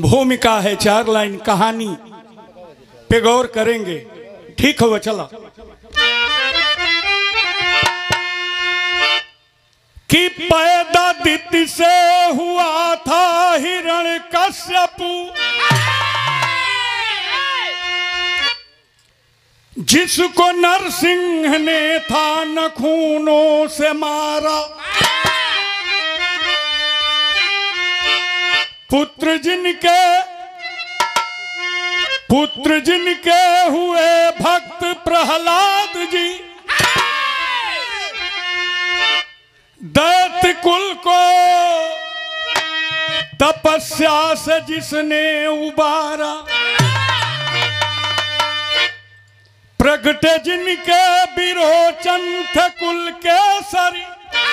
भूमिका है चार लाइन कहानी पे गौर करेंगे ठीक हुआ चला कि पैदा दिति से हुआ था हिरण कश्यपु जिसको नरसिंह ने था नखूनों से मारा पुत्र जिनके पुत्र जिनके हुए भक्त प्रहलाद जी दैत्य कुल को तपस्या से जिसने उबारा प्रगटे जिनके विरोचन थे कुल के सरी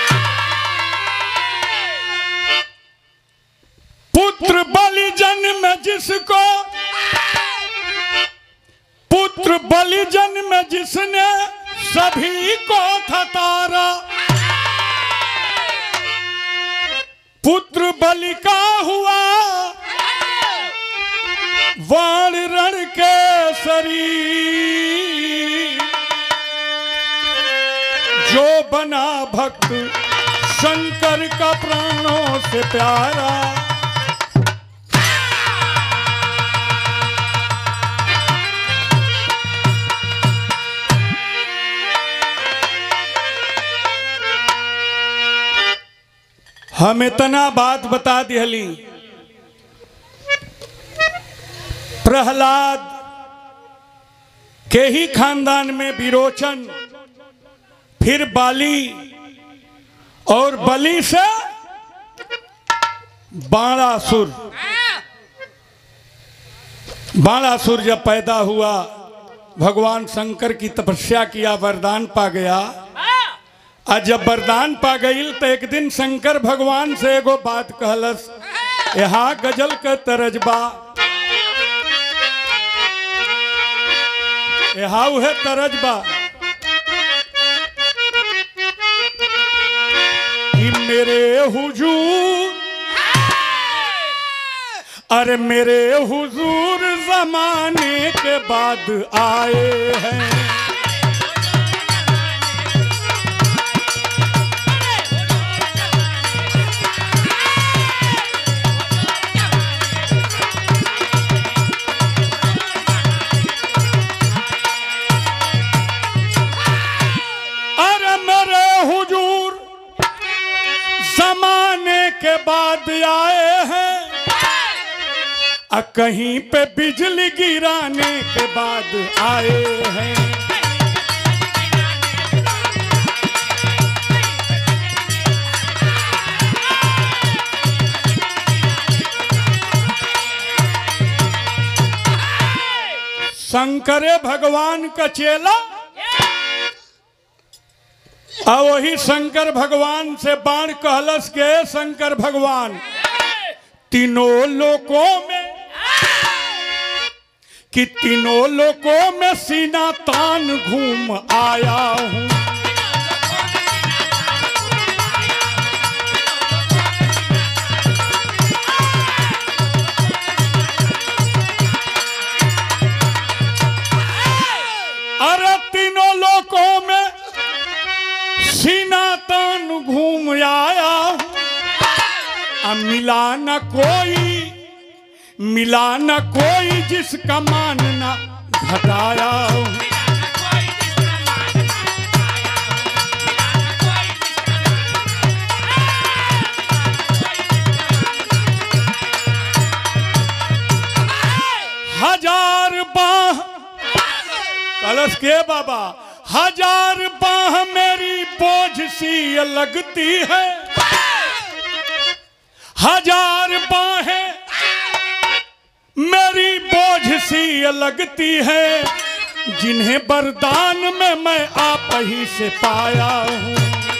पुत्र बलि जन्म जिसको पुत्र बलि जन्म जिसने सभी को था तारा पुत्र बलि का हुआ वाण रण के शरीर जो बना भक्त शंकर का प्राणों से प्यारा हम इतना बात बता दिहली प्रहलाद के ही खानदान में विरोचन फिर बाली और बलि से बाणासुर बाणासुर जब पैदा हुआ भगवान शंकर की तपस्या किया वरदान पा गया आज जब वरदान पा गई तो एक दिन शंकर भगवान से एगो बात कहलस यहाँ गजल के तरजबा यहाँ उहे तरजबा कि मेरे हुजूर अरे मेरे हुजूर जमाने के बाद आए हैं अरे मेरे हुजूर जमाने के बाद आए हैं आ कहीं पे बिजली गिराने के बाद आए हैं शंकरे भगवान का चेला आ वही शंकर भगवान से बाण कहलस के शंकर भगवान तीनों लोकों में कि तीनों लोकों में सीना तान घूम आया हूँ अरे तीनों लोकों में सीना तान घूम आया हूँ अब मिला न कोई मिला न कोई जिसका मानना घटाया हूँ हजार बाह कलश के बाबा हजार बाह मेरी बोझ सी लगती है हजार बाहें मेरी बोझ सी लगती है जिन्हें वरदान में मैं आप ही से पाया हूँ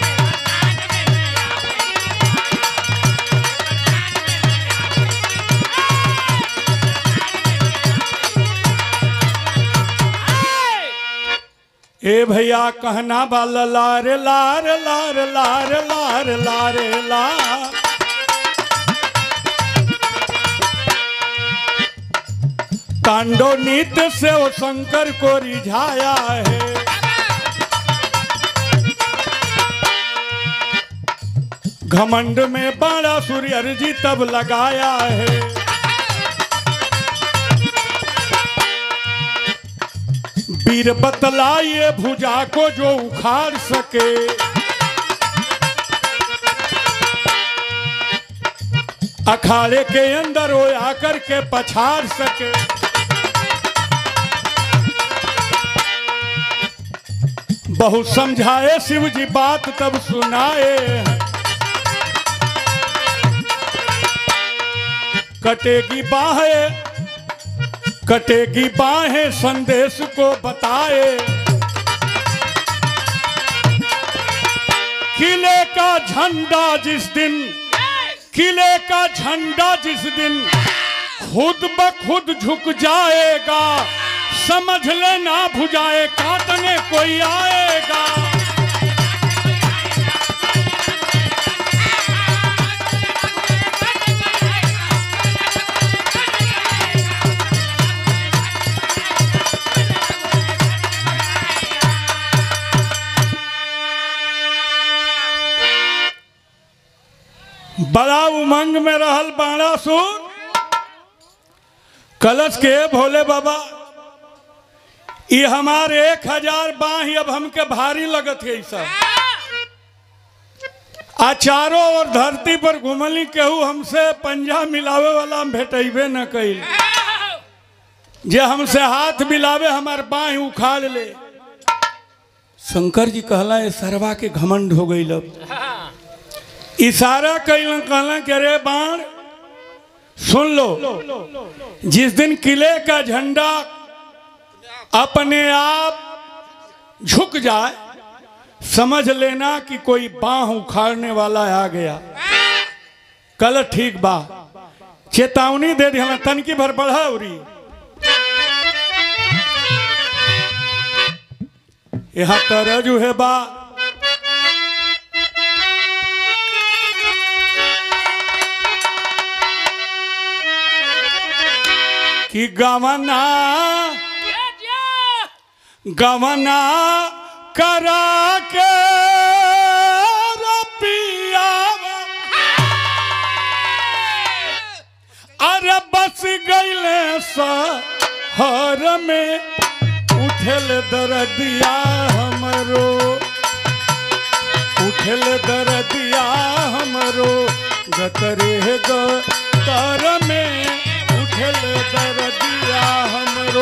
ए भैया कहना वाला लार लार लार लार लार लार ला तांडव नृत्य से वो शंकर को रिझाया है घमंड में बाड़ा सूर्य अर्जी तब लगाया है वीर बतलाइए भुजा को जो उखाड़ सके अखाड़े के अंदर वो आकर के पछाड़ सके बहुत समझाए शिव जी बात तब सुनाए हैं कटेगी बाहें कटेगी बाहें संदेश को बताए किले का झंडा जिस दिन किले का झंडा जिस दिन खुद ब खुद झुक जाएगा समझ लेना भुजाए काटने कोई आएगा बड़ा उमंग में रहल बाणासुर कलश के भोले बाबा ये हमारे एक हजार बाही अब हमके भारी लगत है सब आ चारों और धरती पर घुमली केहू हमसे पंजा मिलावे वाला भेटेबे न कइल जे हमसे हाथ मिलावे हमार बाह उखाड़ ले शंकर जी कहला ये सरवा के घमंड हो गई अब इशारा कैल कहला कि अरे बाण सुन लो जिस दिन किले का झंडा अपने आप झुक जाए समझ लेना कि कोई बाह उखाड़ने वाला आ गया कल ठीक बा चेतावनी दे दी हमें तनकी भर बढ़ा उरी यहाँ तरजु है बा कि गवना गवना करा के रपियावा अरे बस गईले शहर में उठल दरदिया हमरो उठल दरदिया हमरो गतरे गतर में उठल दरदिया हमरो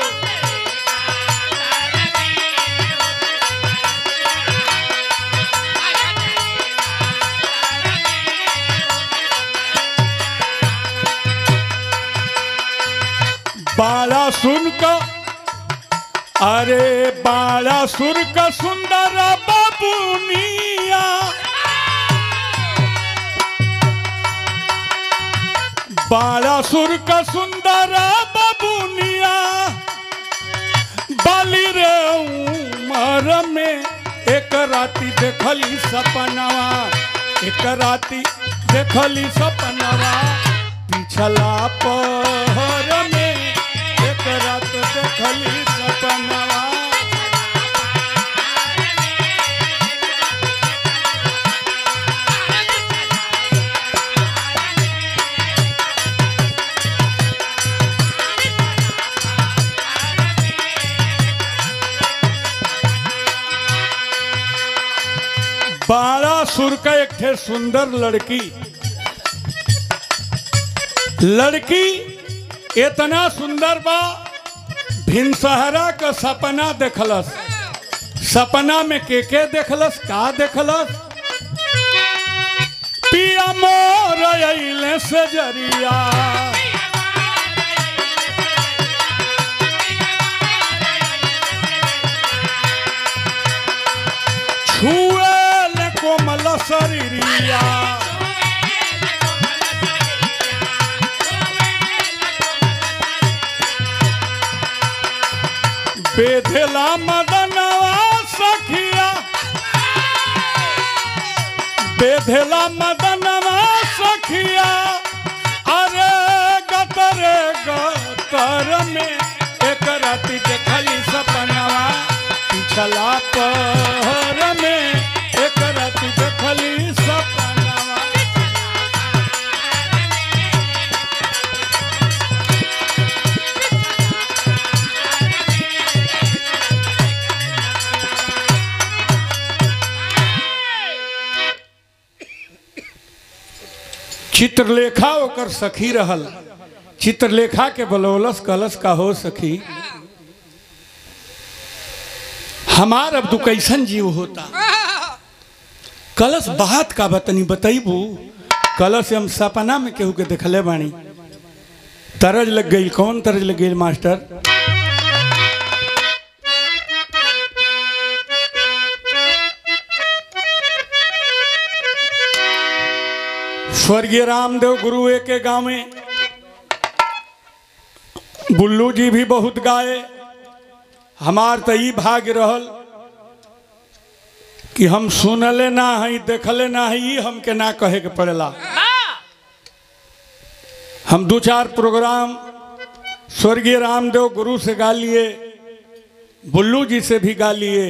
बाला सुन का अरे बाला सुर का सुंदर बाबूनिया बाला सुर का सुंदर बाबूनिया बाली रे उमर में एक राती देखली सपनवा एक राती देखली सपनवा पिछला पहर में एक रात देखली सपनवा बारह सुर का एक थे सुंदर लड़की लड़की इतना सुंदर बा भिनसहरा का सपना देखलस सपना में के के देखलस का देखलस पिया मोर अइले से जरिया छुएल कोमल शरीरिया बेधेला मदनवा सखिया बेधेला मदनवा सखिया अरे गतरे गत कर में एक राति देखली सपनवा पिछला पहर में एक राति देखली सपनवा चित्रलेखा ओकर सखी रहल चित्रलेखा के बलौलस कलश का हो सखी हमार अब तू कैसन जीव होता कलश बात का बतनी बतैबू कलश हम सपना में केहू के देखले बानी तरज लग गई कौन तरज लग गई मास्टर स्वर्गीय रामदेव गुरु एक के गांव में बुल्लू जी भी बहुत गाए हमार तो ई भाग्य रहल कि हम सुनले ना हई देखले ना हई ई हमके ना कहे के पड़ेला हम दो चार प्रोग्राम स्वर्गीय रामदेव गुरु से गा लिए बुल्लू जी से भी गा लिए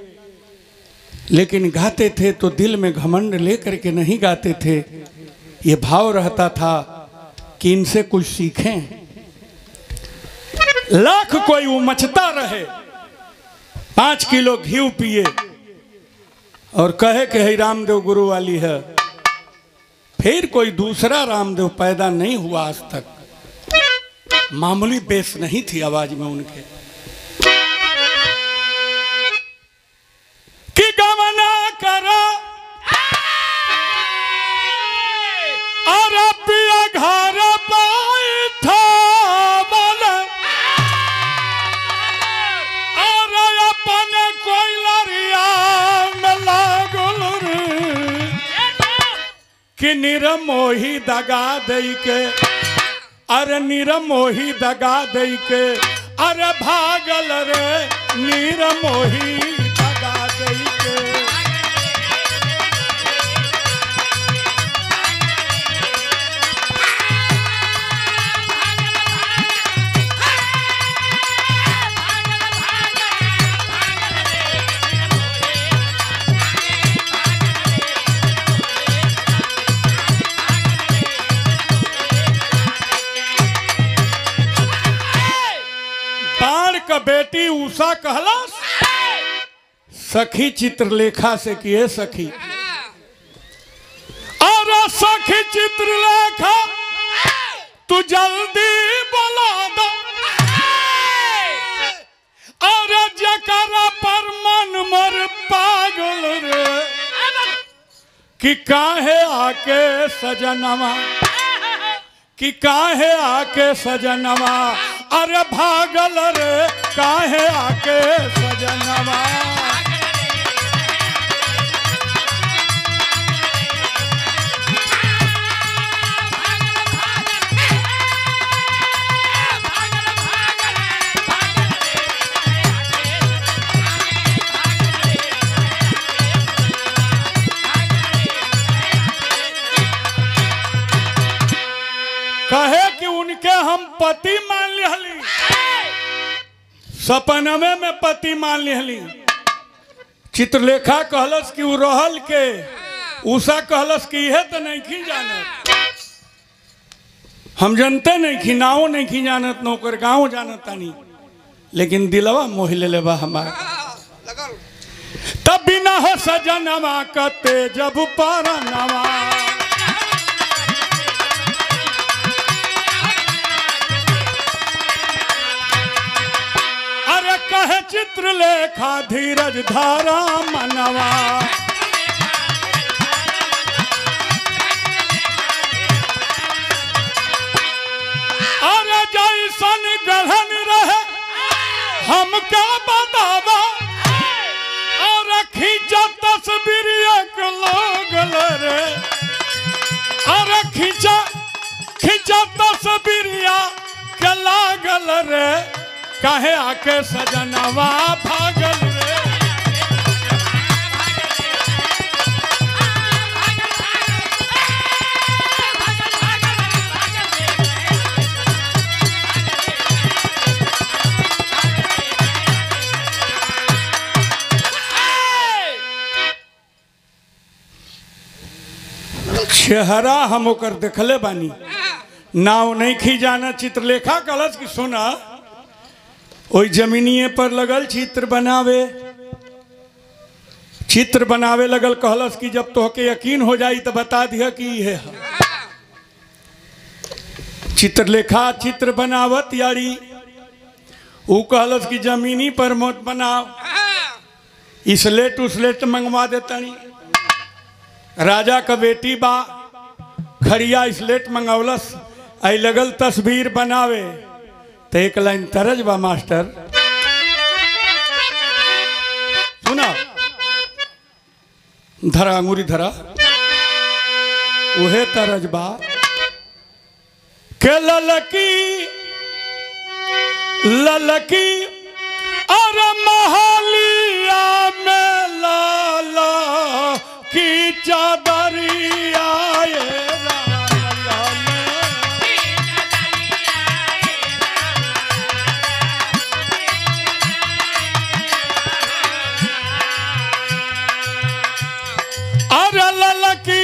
लेकिन गाते थे तो दिल में घमंड लेकर के नहीं गाते थे ये भाव रहता था कि इनसे कुछ सीखें लाख कोई उमचता रहे पांच किलो घी पिए और कहे कि है रामदेव गुरु वाली है फिर कोई दूसरा रामदेव पैदा नहीं हुआ आज तक मामूली बेस नहीं थी आवाज में उनके कि गमना करो और पिया घर बैठा मन और अपन कोई लरिया में लागल रे कि निरमोही दगा दई के अरे निरमोही दगा दई के अरे भागल रे निरमोही दगा दई के बाण का बेटी उषा कहलस सखी चित्रलेखा से किए सखी और सखी चित्रलेखा तू जल्दी बोला दो और जकरा पर मन मर पागल रे कि काहे आके सजनवा कि काहे आके सजनवा अरे भागल रे काहे आके सजनवा कहे कि उनके हम पति मान लिहली सपनवे में पति मान लिहली चित्रलेखा कहलस कि उ रहल के उषा कहलस कि यह तो नहीं खी जानत हम जनते नहीं खी नाव नहीं खी जानत नौकर गाँव जानत तानी लेकिन दिलवा मोह ले लेबा हमार तब बिना हो सजनवा कते जब पारा नवा अरे कहे चित्रलेखा धीरज धारा मनवा अरे जैसन गढ़न रहे हमका बतावा और खींचा तस्वीर एक लोगल रे अरे खींचा खींचा तस्वीरिया के लागल रे काहे आके सजनवा भागल रे चेहरा हम ओकर देखले बानी नाव नहीं खी जाना चित्रलेखा कलश की सोना ओई जमीनिए पर लगल चित्र बनावे चित्र बनावे लगल कहलस कि जब तोहके यकीन हो जाई तो बता दिया कि ये है चित्रलेखा चित्र बनावत यारी ऊ कहलस कि जमीनी पर मत बनाओ इसलेट उसलेट मंगवा देतानी राजा का बेटी बा खड़िया स्लेट मंगौलस आई लगल तस्वीर बनावे तो एक लाइन तरज बा मास्टर सुना धरा अंगूरी धरा उहे तरज बा के ललकी ललकी और महलिया में लाला की चादरिया ये लाला में। अरे ललकी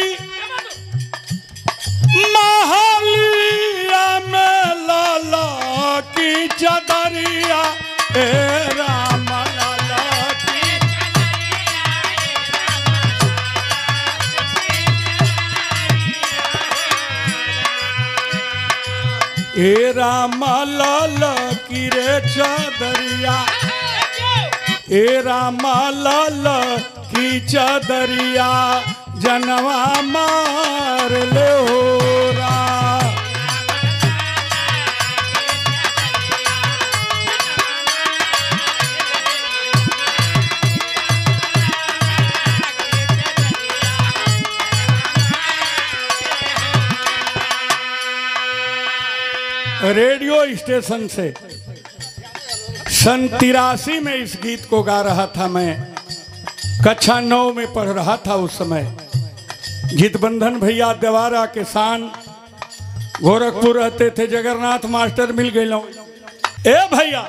महलिया में लाला की चादरिया ए राम लाला की ए राम लाल की रे चादरिया ए राम लाल की चादरिया जनवा मार ले हो रा रेडियो स्टेशन से सन तिरासी में इस गीत को गा रहा था मैं कक्षा नौ में पढ़ रहा था उस समय गीतबंधन भैया देवारा के शान गोरखपुर रहते थे जगन्नाथ मास्टर मिल गए ए भैया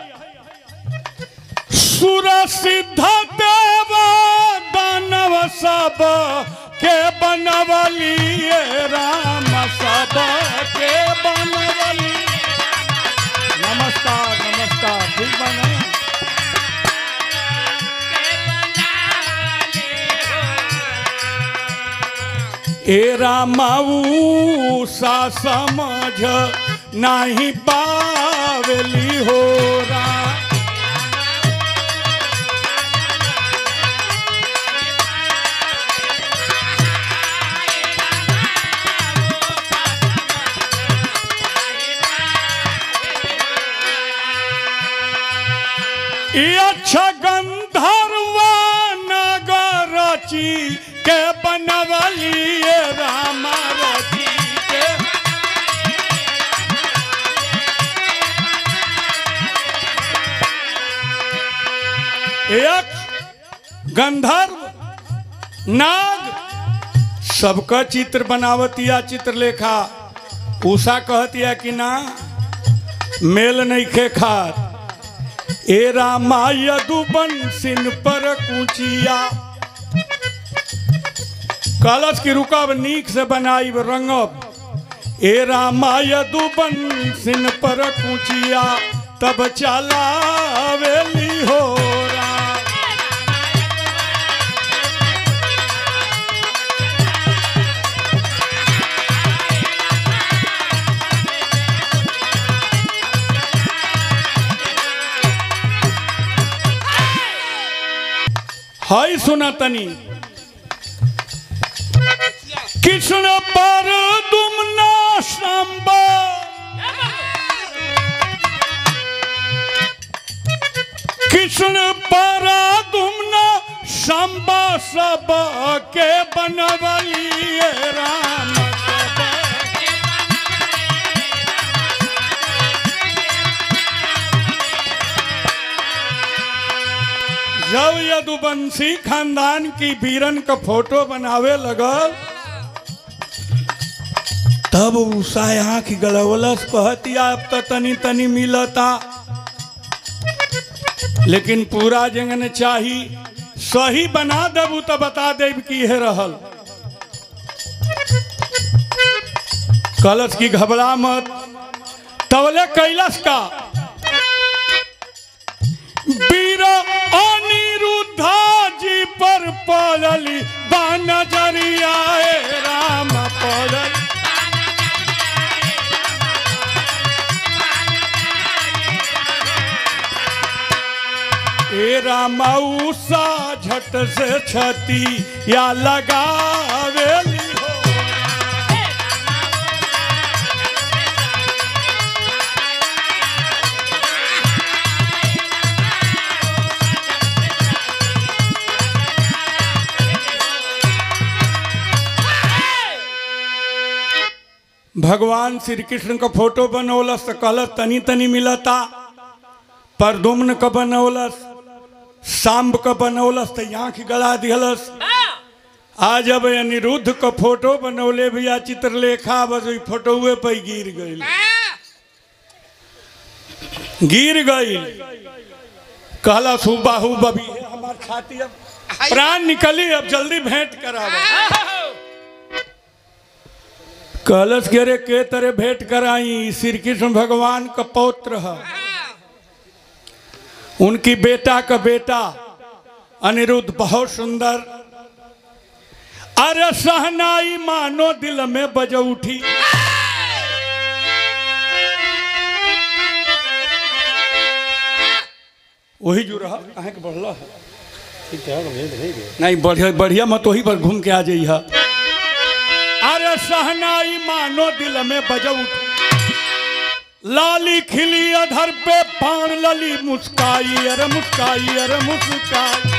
सुर सिद्ध देव दानव सब के बनवलिए राम सब के बनवली नमस्कार नमस्कार ठीक बना ए रामाऊ सा समझ नहीं पावली हो रा ई अच्छा गंधर्वा नगर रची के बनवलिए राम रची के एक गंधर्व नाग सबका चित्र बनावतिया चित्रलेखा उषा कहतिया कि ना मेल नहीं खे खात ए रामा यदुबन सिन पर कुचिया कलश की रुकब नीक से बनाई रंगब ए रामा यदुबन सिन पर कुचिया तब चलावेली हो रा हाय सुना तनी कृष्ण पर तुम ना संबा कृष्ण पर तुम ना संबा सब के बनवलिए राम सब जब यदुवंशी खानदान की वीरन का फोटो बनावे लगल तब उषा आँख गलवलस कहतिया अब तो तनी तनी मिलता लेकिन पूरा जंगन चाही सही बना देबू तो बता देब की है रहल कलश की घबरा मत तवले कैलाश का वीर अनिरुद्धा जी पर पड़ली बानजरिया ए राम पड़ल ए राम उषा झट से छती या लगावेली हो भगवान श्री कृष्ण का फोटो बनौलस तो कहलस तनी तनी मिलता परदुम्न का बनौलस सांब का बनौलस तो आँख गला दिहलस आज जब अनिरुद्ध का फोटो बनौले भैया चित्रलेखा बस वही फोटोए पे गिर गई गिर गई कहला सुबाहू बबी है हमार छाती अब प्राण निकली अब जल्दी भेंट करावा कलश के रे के तरह भेंट कराई श्री कृष्ण भगवान का पौत्र है उनकी बेटा का बेटा अनिरुद्ध बहुत सुंदर अरे सहनाई मानो दिल में बज उठी वही जो रहा कहाँ के बढ़ला है नहीं बढ़िया बढ़िया मत वही पर घूम के आ जाइए अरे सहनाई मानो दिल में बज उठी लाली खिली अधर पे पान लली मुस्काई अरे मुस्काई अरे मुस्काई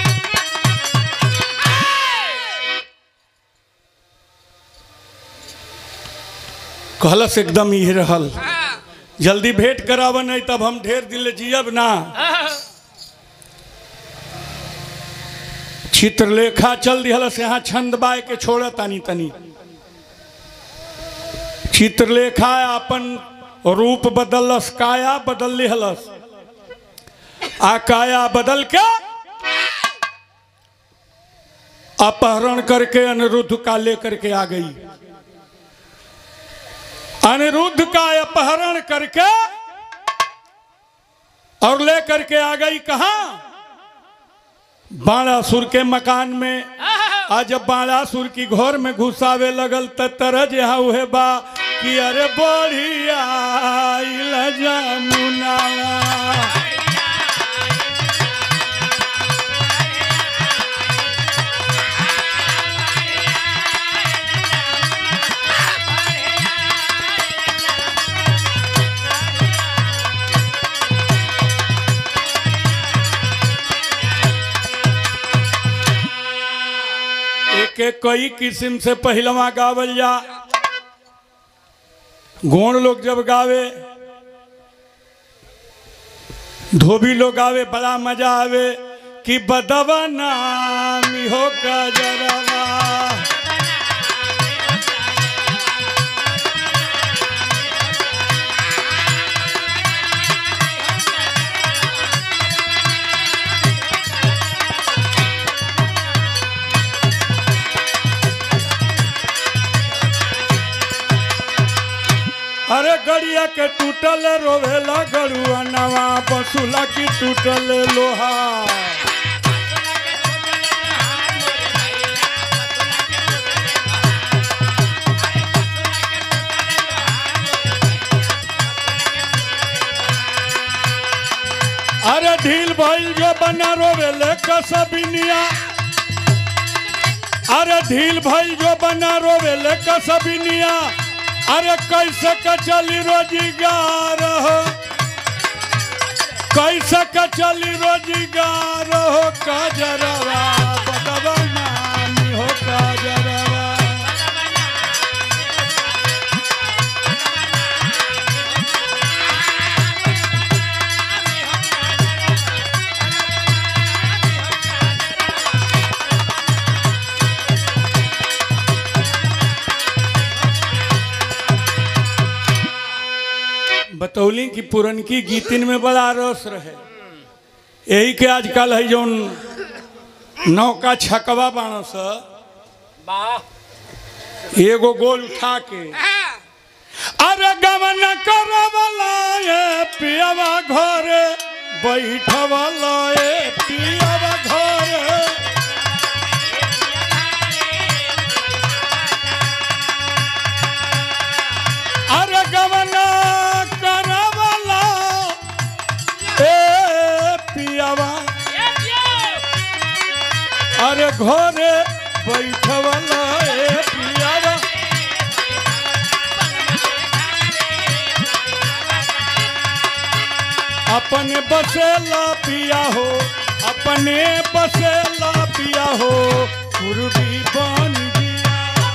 कहलस एकदम ये रहल जल्दी भेंट कराब नहीं तब हम ढेर दिल जियब ना चित्रलेखा चल दिहलस यहाँ छंद बाय के छोड़ तनी तनी चित्रलेखा अपन रूप बदलस काया बदल लिहलस आ काया बदल के अपहरण करके अनिरुद्ध का लेकर के आ गई अनिरुद्ध का अपहरण करके और लेकर के आ गई कहा बाणासुर के मकान में आज जब बाणासुर की घोर में घुसावे लगल त तरज यहाँ उहे बा कि अरे बढ़िया आइल जमुना एक एक कई किस्म से पहलवा गावल जा गोण लोग जब गावे धोबी लोग गावे बड़ा मजा आवे कि बदवा नाम हो गजरवा अरे गड़िया के टूटल रोवेला गड़ुआ नवा बसुला की टूटल लोहा अरे ढील भइल जो बना रोवेले कसबिनिया अरे ढील भइल जो बना रोवेले कसबिनिया अरे कैसे का चली रोजगार हो कैसे का चली रोजगार हो काजरवा बदवा नानी हो काजरवा बतौली कि पुरनकी गीतिन में बड़ा रस रहे यही के आजकल है जौन नौका छकवा बाणस एगो गोल उठा के अरे गवन करवला ये पियवा घरे बैठवला ये पियवा घरे अरे गवन करवला ए पियवा अरे घरे बैठवला ए पियवा अपने बसेला पिया हो अपने बसेला पिया हो पूर्वी बन गया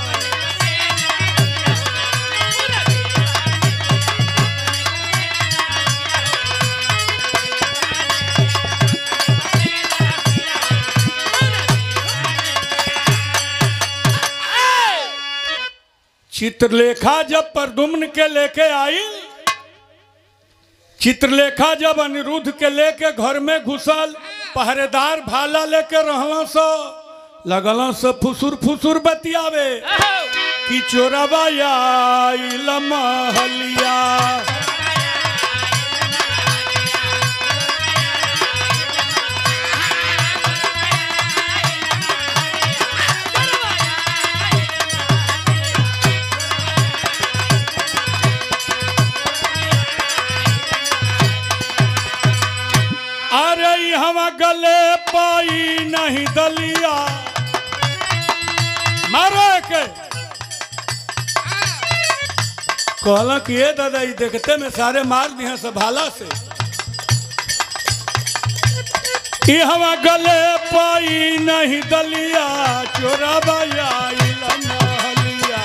चित्रलेखा जब प्रदुम्न के लेके आई चित्रलेखा जब अनिरुद्ध के लेके घर में घुसल पहरेदार भाला लेके रहला सो लगल से फुसुर फुसुर बतियावे कि चोरबा आइल महलिया अरे हम गले पाई नहीं दलिया मारो के कहला कि ये दादा ये देखते में सारे मार दिए सब भाला से ई हम गले पाई नहीं दलिया चोरा बाया महलिया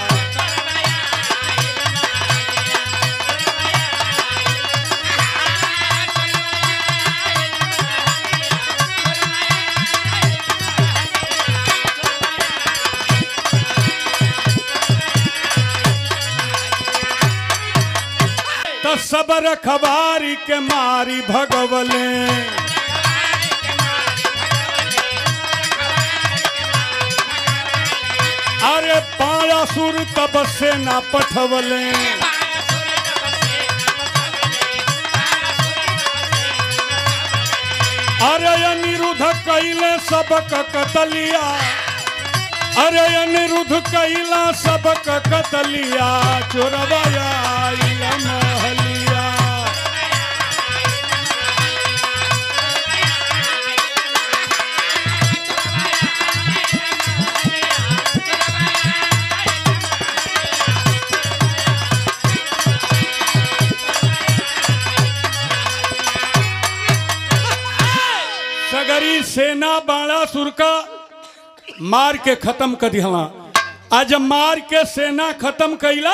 तो सबर खबारी के मारी भगवले अरे पाया सुर तब से ना पठवले अरे अनिरुद्ध कैले सबक कतलिया अरे अनिरुद्ध कैला सबक कतलिया चोरवाया आइल महलिया सगरी सेना बाणासुर का मार के खत्म कर दिहला आज मार के सेना खत्म कैला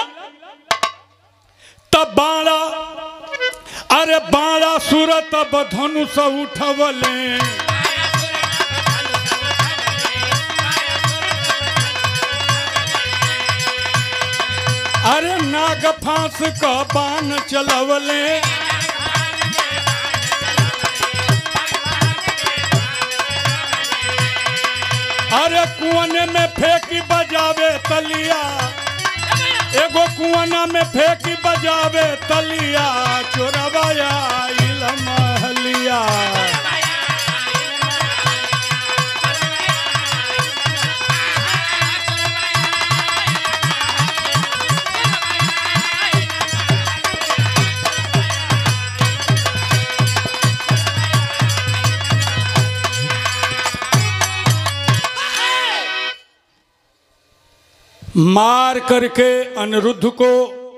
तब बाणा अरे बाणा सुर तब धनुष उठवले अरे नाग फांस का बाण चलवले अरे कुआने में फेंकी बजावे तलिया एगो कुआना में फेंकी बजावे तलिया चोरवाया आइल महलिया मार करके अनिरुद्ध को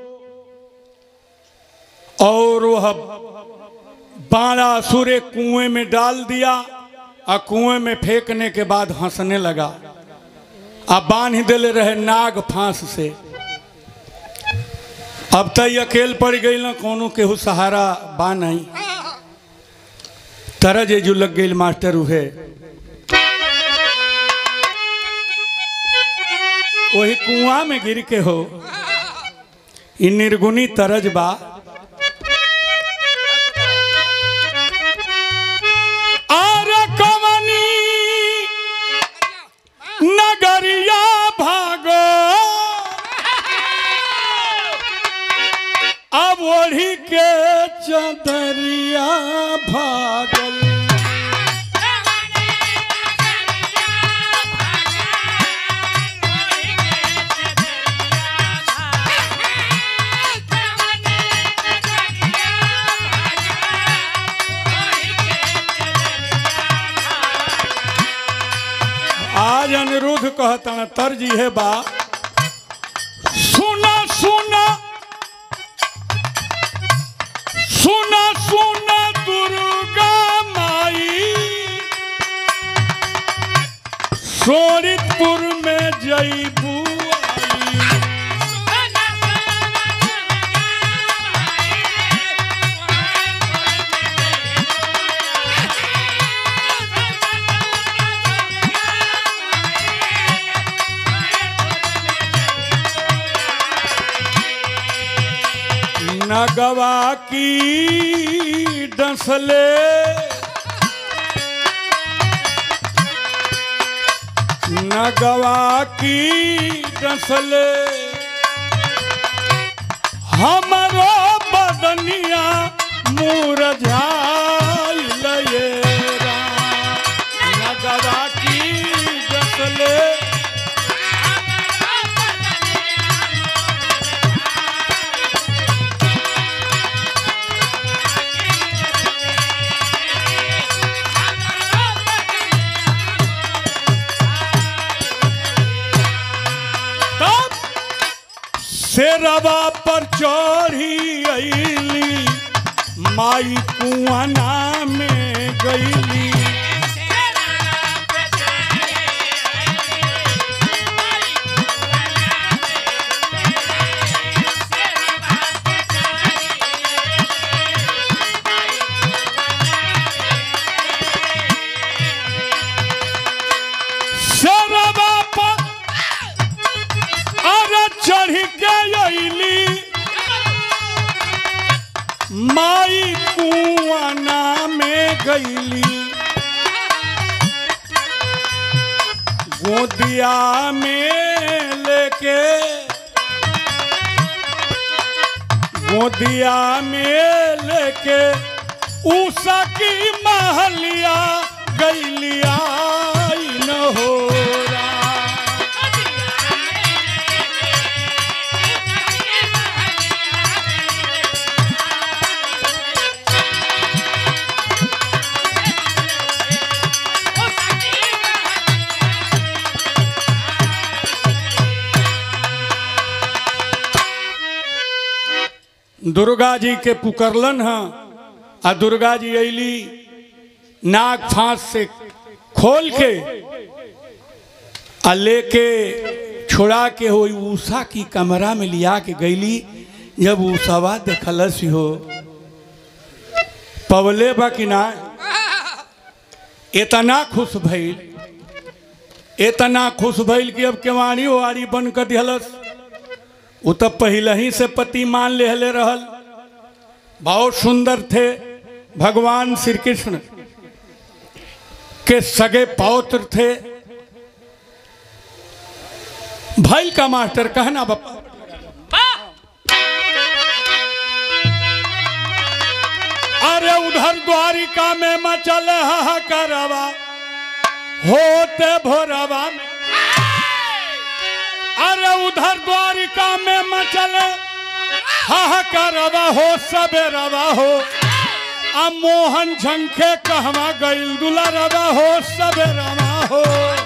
और वह बाणासुर एक कुएं में डाल दिया और कुएं में फेंकने के बाद हंसने लगा अब बांध दिले रहे नाग फांस से अब तय अकेल पड़ गई ना कोनो केहू सहारा बा नहीं तरह जेजू लग गई मास्टर उहे वही कुआं में गिर के हो इ निर्गुणी तरज बा और कवनी नगरिया भागो चदरिया भागल आज अनिरुद्ध कहता तर्जी है बा सुना सुना सुना सुना दुर्गा माई सोरितपुर में जईबू आई नगवा की डसले नगवा की डसले हमरो बदनिया मुरझाइल ये राम। नगवा की डसले तब शेरवा पर चढ़ी अली माई कुआना में गईली शेरवा पर अरे चढ़ के अली माई कुआना में गईली गोदिया में लेके गोदिया में लेके उषा की महलिया गईलिया न हो दुर्गा जी के पुकरलन ह आ दुर्गा जी अली नाक फांस से खोल के आ लेके छोड़ा के हो उषा की कमरा में लिया के गईली जब उषावा देखलस हो पवले बा कि ना इतना खुश भइल इतना खुश भइल कि अब केवाड़ी ओवाड़ी बन कर दिहलस वो तो पहले ही से पति मान लेहले रहल बहुत सुंदर थे भगवान श्री कृष्ण के सगे पौत्र थे भाई का मास्टर कहना बापा अरे उधर द्वारिका में मचल हाहाकारवा होते भोरवा में अरे उधर द्वारिका में मचले हाहाकारवा हो सबेरवा हो आ मोहन झंखे कहवा गईल दुलारवा हो सबेरवा हो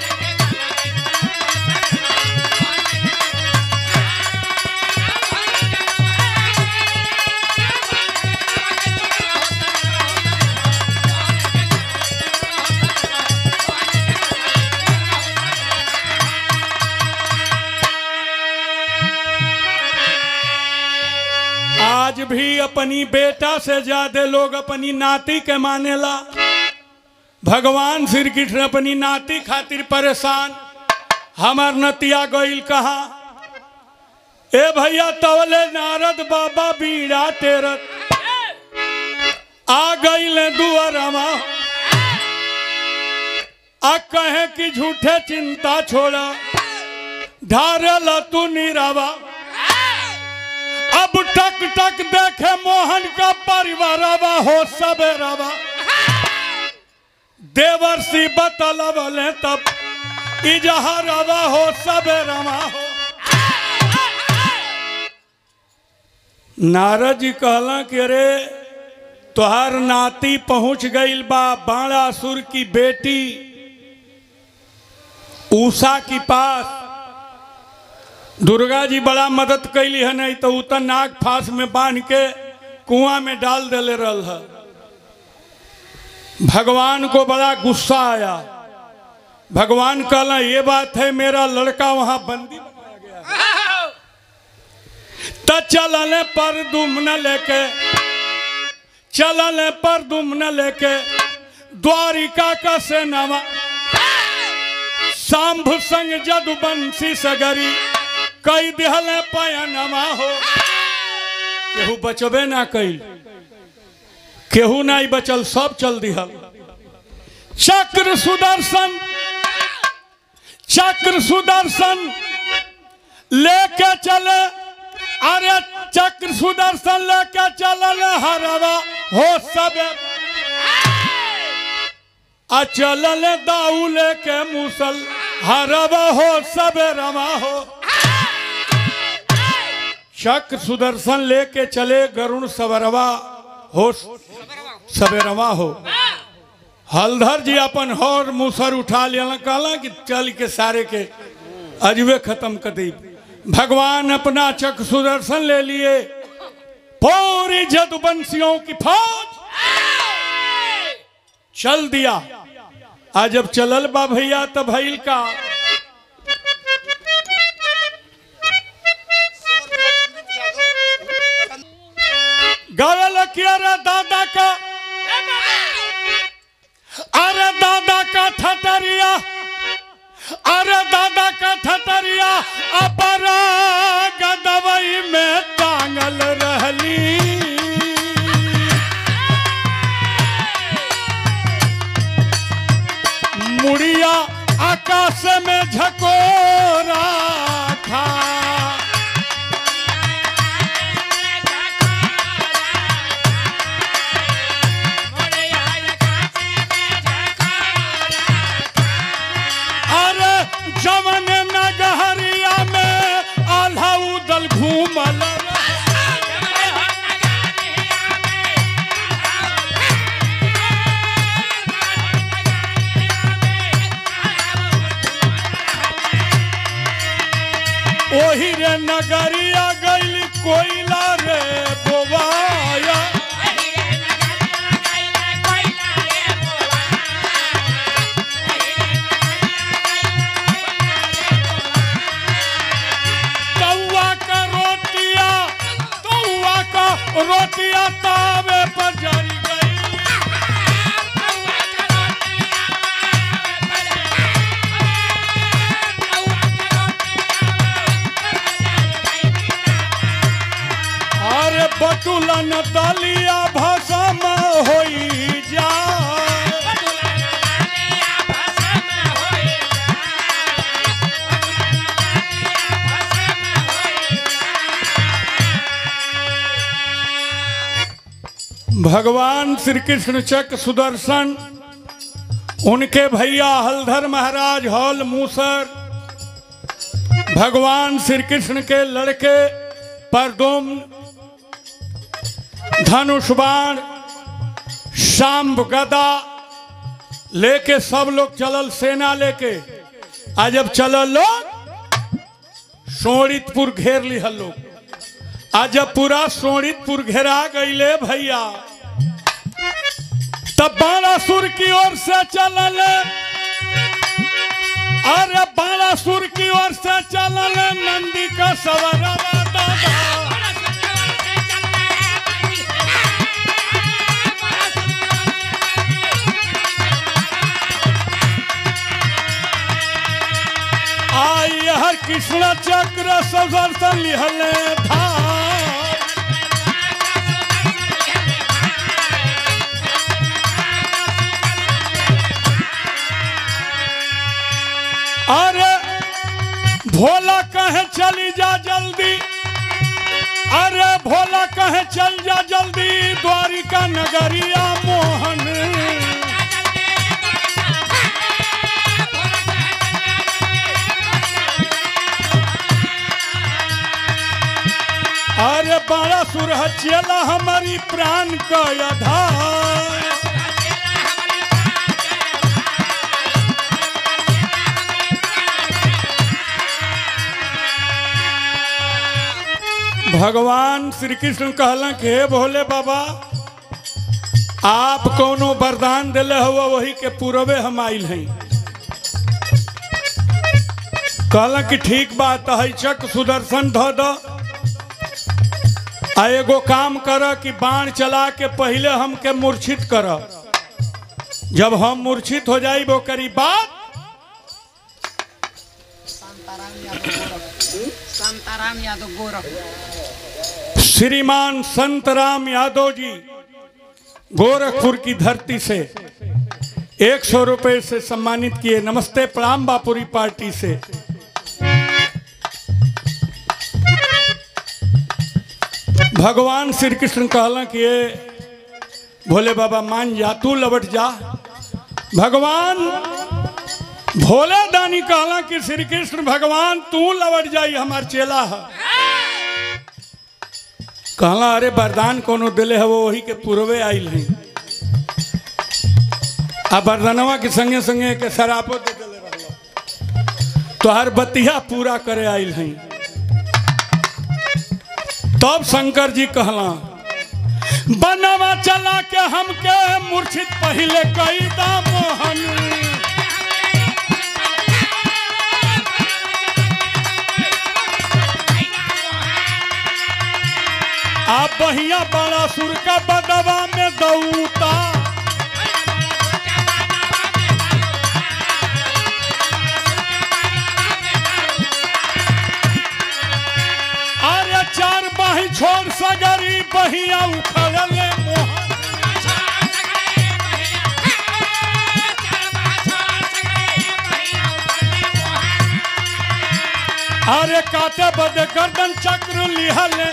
आज भी अपनी बेटा से ज्यादा लोग अपनी नाती के मानेला भगवान श्री कृष्ण अपनी नाती खातिर परेशान हमार नतिया गईल कहा ए भैया तवले नारद बाबा बीड़ा तेरत आ गईल दुआरमा आ कहे कि झूठे चिंता छोड़ा ढारल तू निरावा अब टक टक देखे मोहन का परिवार हो सबेरवा देवर्षि बतलवले तब इजहरवा हो सबेरवा हो नारद जी कहला कि अरे तोहार नाती पहुंच गईल बा बाणासुर की बेटी उषा की पास दुर्गा जी बड़ा मदद कैली है नहीं तो उतर नाग फांस में बांध के कुआं में डाल देले रहल है भगवान को बड़ा गुस्सा आया भगवान कहला ये बात है मेरा लड़का वहां बंदी बनाया गया त चलने पर दुम न लेके चलने पर दुम न लेके द्वारिका का सेनावा सांभ संग जदुबंसी सगरी कई दिहले पयनमा हो केहू बचबे ना कैल केहू नहीं बचल सब चल दिहल चक्र सुदर्शन चक्र सुदर्शन लेके चले अरे चक्र सुदर्शन लेके चलल हरवा हो सब आ चलल दाऊ लेके मुसल हरवा हो सब रवा हो चक्र सुदर्शन लेके चले गरुण सवरवा हो सबेरवा हो हलधर जी अपन हौर मुसर उठा लिया कहला कि चल के सारे के अजबे खत्म कर दी भगवान अपना चक्र सुदर्शन ले लिए पूरी जदुबंसियों की फौज चल दिया आज जब चलल बा भैया तब भैल का गवल किया रे दादा का अरे दादा का ठटरिया अरे दादा का ठटरिया अपरा गदवई में टांगल रहली मुड़िया आकाश में झकोरा था अरे जवन नगहरिया में आल्हा उदल घूमल ओही रे नगरिया गइल कोयला रे बोवाया तौआ का रोटिया तौआ का रोटिया तावे पर जरी गई अरे बटुलन दलिया भसम होई जाए भगवान श्री कृष्ण चक सुदर्शन उनके भैया हलधर महाराज हौल मूसर भगवान श्री कृष्ण के लड़के परदुम धनुष बाण शाम्ब गदा लेके सब लोग चलल सेना लेके आ जब चलल लोग सोड़ितपुर घेर लिहल लोग आ जब पूरा सोड़ितपुर घेरा गईले भैया तब बाणासुर की ओर से चलल अरे बाणासुर की ओर से चलल नंदी का सवरवा दादा आई हर कृष्ण चक्र सुदर्शन लिहले धार अरे भोला कहे चली जा जल्दी अरे भोला कहे चल जा जल्दी द्वारिका नगरिया मोहन अरे बड़ा सुरह चेला हमारी प्राण का आधार भगवान श्री कृष्ण कहला कि हे भोले बाबा आप कोनो वरदान दिले हुआ वही के पूर्वे हम आइल हैं कहला कि ठीक बात है चक सुदर्शन ध द आ एगो काम कर कि बाण चला के पहले हमके मूर्छित कर जब हम मूर्छित हो जाई वो करी बात शांताराम यादव गोरख शांताराम यादव गोरख श्रीमान संत राम यादव जी गोरखपुर की धरती से एक सौ रुपये से सम्मानित किए नमस्ते प्रणाम बापुरी पार्टी से भगवान श्री कृष्ण कहला कि ये भोले बाबा मान जा तू लौट जा भगवान भोले दानी कहला कि श्री कृष्ण भगवान तू लौट जाई हमार चेला है कहला अरे वरदान कोनो दिले है वो वही के पूर्वे आइल है आ वरदानवा के संगे संगे के शराबो दे दिले रहलो तो हर बतिया पूरा करे आइल है तब शंकर जी कहला बनवा चला के हमके मूर्छित पहले कई दा मोहन आप बहिया बड़ा सुर का बदवा में दौता अरे चार बाही छोड़ सगरी बहिया उखड़ले मोहन अरे काटे बदे गर्दन चक्र लिहले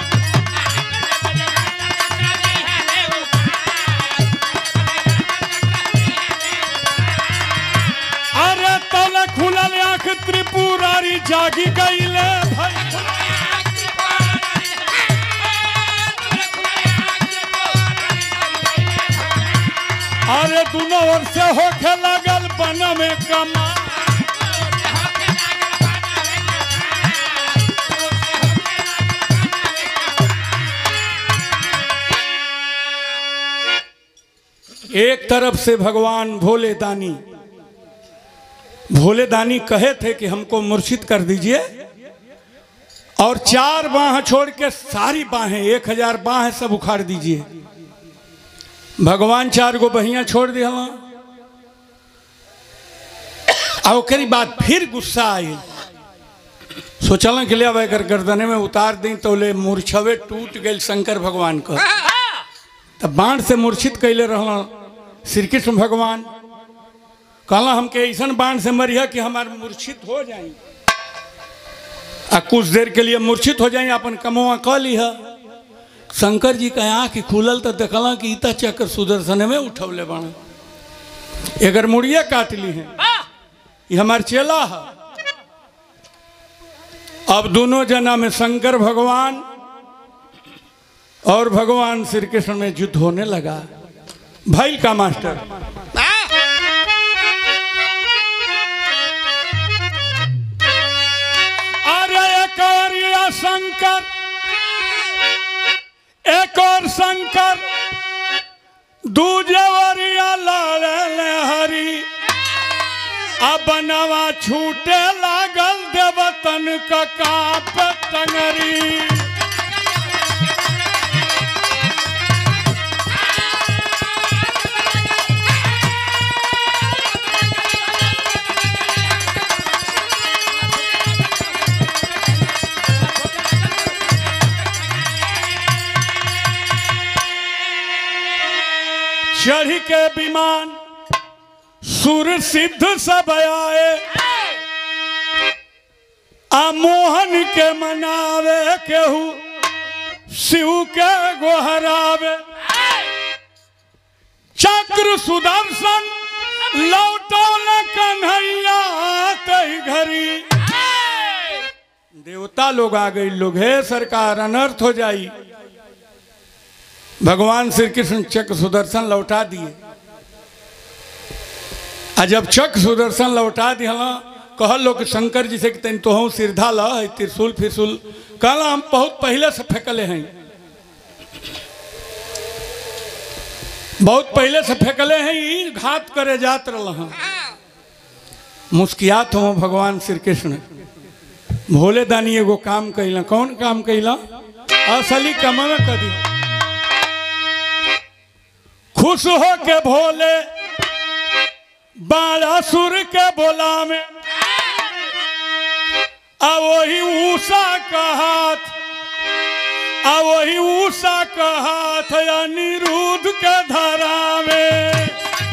अरे तल खुलल आंख त्रिपुरारी जागी गईले भाई अरे दोनों ओर से होखे लगल बन में कमा एक तरफ से भगवान भोले दानी भोले दानी कहे थे कि हमको मूर्छित कर दीजिए और चार बाह छोड़ के सारी बाहें एक हजार बाह सब उखाड़ दीजिए भगवान चार गो बहियां छोड़ दिया और ओकरी बाद फिर गुस्सा आई सोचल के लिए अब अगर गर्दने में उतार दी तो ले मूर्छवे टूट गए शंकर भगवान का तब बाण से मूर्छित कैले रहला श्री कृष्ण भगवान कहला हमके ऐसा बाण से मरिया कि हमारे मूर्छित हो जाए आ कुछ देर के लिए मूर्छित हो जाए अपन कमवा क लिह शंकर जी का आँख खुलल तो देखला कि इता चक्कर सुदर्शन में उठौले बाण एगर मुड़िए काट ली है ये हमार चेला है अब दोनों जना में शंकर भगवान और भगवान श्री कृष्ण में युद्ध होने लगा भाई का मास्टर अरे एक और ये शंकर एक और शंकर दूजे वरिया लड़े हरी अब नवा छूटे लागल देवतन का काप टंगरी चढ़ के विमान सुर सिद्ध सब आए आ मोहन के मनावे केहू शिव के गोहरावे चक्र सुदर्शन लौटौल कन्हैया तई घरी देवता लोग आ गई लोग हे सरकार अनर्थ हो जाई भगवान श्री कृष्ण चक्र सुदर्शन लौटा दिए आ जब चक्र सुदर्शन लौटा दिया कहल लोग शंकर जी से कि तन तोहू सिरधा ल है त्रिशूल फिरसूल कहला हम बहुत पहले से फेंकले हैं बहुत पहले से फेंकले हैं ई घात करे जात रहा हैं मुस्कियात हो भगवान श्री कृष्ण भोले दानी एगो काम कैला कौन काम कैला असली कमल कदी खुश हो के भोले बालासुर के बोला में आ वही ऊषा का हाथ आ वही ऊषा का हाथ अनिरुद्ध के धरा में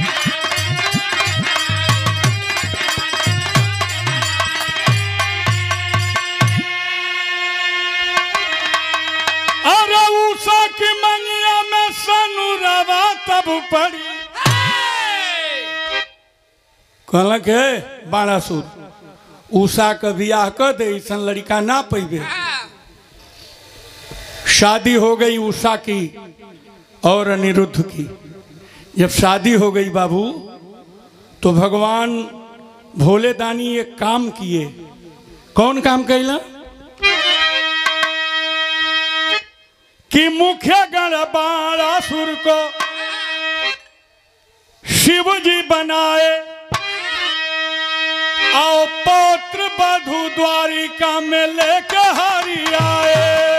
अरे ऊषा की मंगिया में सनुरवा तब पड़ी कहलक हे बाणासुर उषा के बियाह कर दे ऐसन लड़का ना पैबे शादी हो गई उषा की और अनिरुद्ध की जब शादी हो गई बाबू तो भगवान भोले दानी एक काम किए कौन काम कैला कि मुख्य गण बाणासुर को शिव जी बनाए आओ पौत्र बधु द्वारिका में लेके हरि आए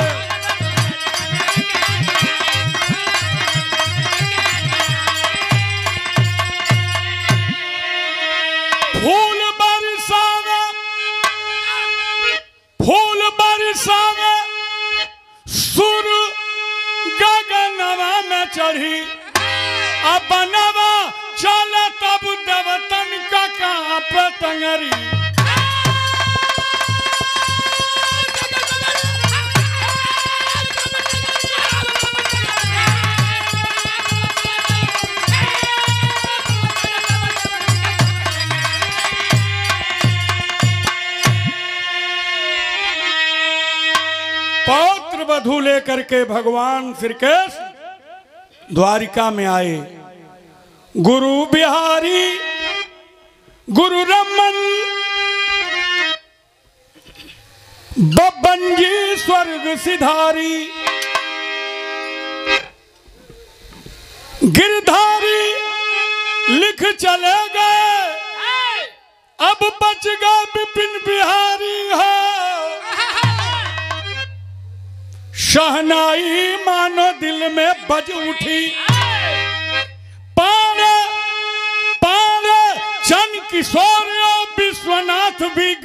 फूल बरसावे फूल बरसावे सुर गगनवा में चढ़ी अपनवा चल तब देवतन का कहाँ पतंगरी पौत्र वधु लेकर के भगवान श्री कृष्ण द्वारिका में आए गुरु बिहारी गुरु रमन बब्बन जी स्वर्ग सिधारी गिरधारी लिख चले गए अब बच गए विपिन बिहारी हो शहनाई मानो दिल में बज उठी पारे पारे चंद किशोर और विश्वनाथ भी